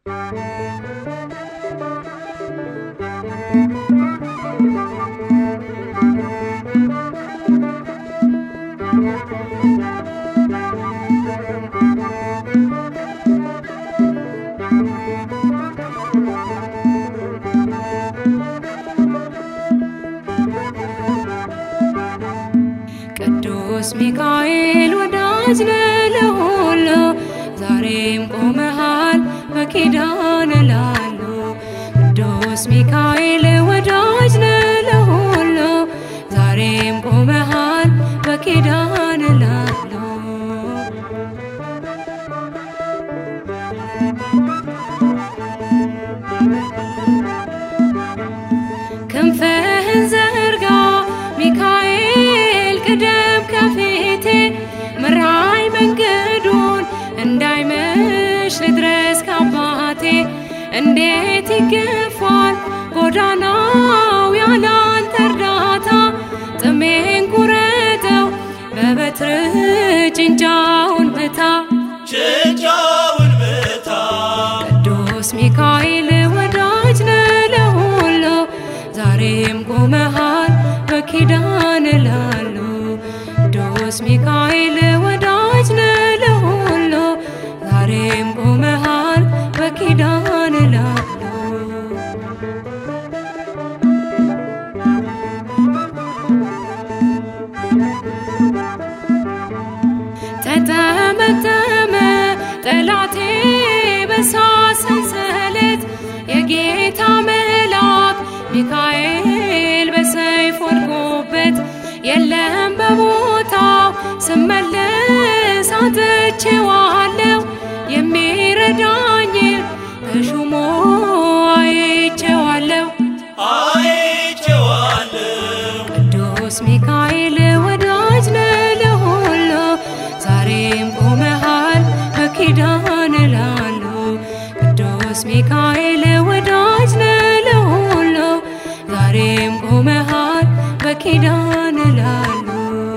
ቅዱስ ሚካኤል ወዳጅ ነህ ለሁሉ ዛሬም ቆመሃል በኪዳን ላሉ ቅዱስ ሚካኤል ወዳጅ ነህ ለሁሉ ዛሬም ቆመሃል በኪዳን ላሉ ክንፍህን ዘርጋ ሚካኤል ቅደም ከፊቴ ምራይ መንገዱን እንዳይመሽ ልድረስ ከአባቴ እንዴት ይገፋል ጎዳናው ያላንተ እርዳታ ጥሜን ቁረጠው በበትር ጭንጫውን ምታ ጭንጫውን ምታ ቅዱስ ሚካኤል ወዳጅ ነህ ለሁሉ ዛሬም ቆመሃል በኪዳን ላሉ ቅዱስ ሚካኤል ወዳጅ ነህ ለሁሉ ዛሬም ቆመሃል በኪዳን ላሉ ተጠመጠመ ጠላቴ በሳት ሰንሰለት የጌታ መልአክ ሚካኤል በሰይፍ ወድቆበት የለም በቦታው ስመለስ አጥቼዋለሁ የሚረዳኝ በሹሞ አይቼዋለሁ አይቼዋለሁ ቅዱስ ሚካኤል ወዳጅ ነህ ለሁሉ ዛሬም ቆመሃል በኪዳን ላሉ ቅዱስ ሚካኤል ወዳጅ ነህ ለሁሉ ዛሬም ቆመሃል በኪዳን ላሉ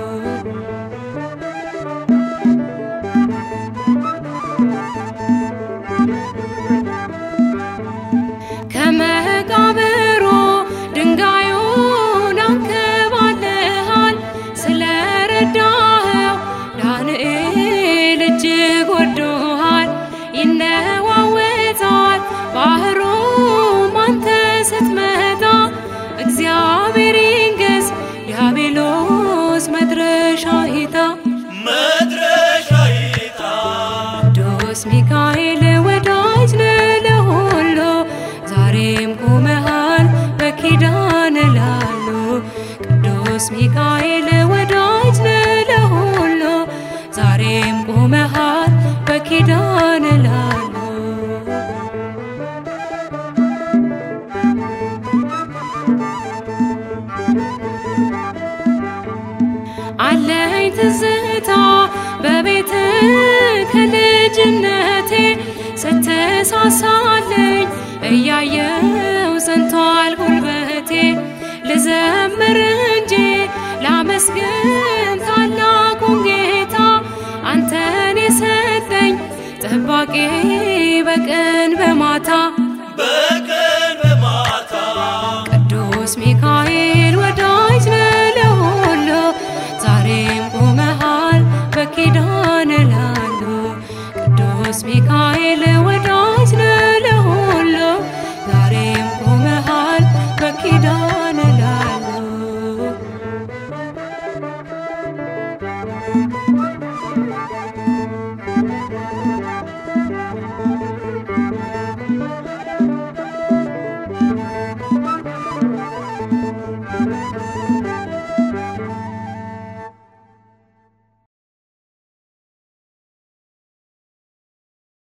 ከመቃብሩ ድንጋዩን አንከባለሃል ስለረዳኸው ዳንኤል እጅግ ወዶሃል ይነዋወጣል ባህሩም አንተ ስትመጣ እግዚአብሔር ይንገስ ዲያብሎስ መድረሻ ይታ መድረሻ ይታ ቅዱስ ሚካኤል ወዳጅ ነህ ለሁሉ ዛሬም ቆመሃል በኪዳን ላሉ ቅዱስ ሚካኤል ወዳጅ ነህ ለሁሉ ዛሬም ቆመሃል በኪዳን ላሉ አለኝ ትዝታ በቤት ከልጅነቴ ስትሳሳለኝ እያየው ሰንቷል ጉልበቴ ልዘምር እንጂ ላመስግን ታላቁን ጌታ አንተን የሰጠኝ ጠባቂ በቀን በማታ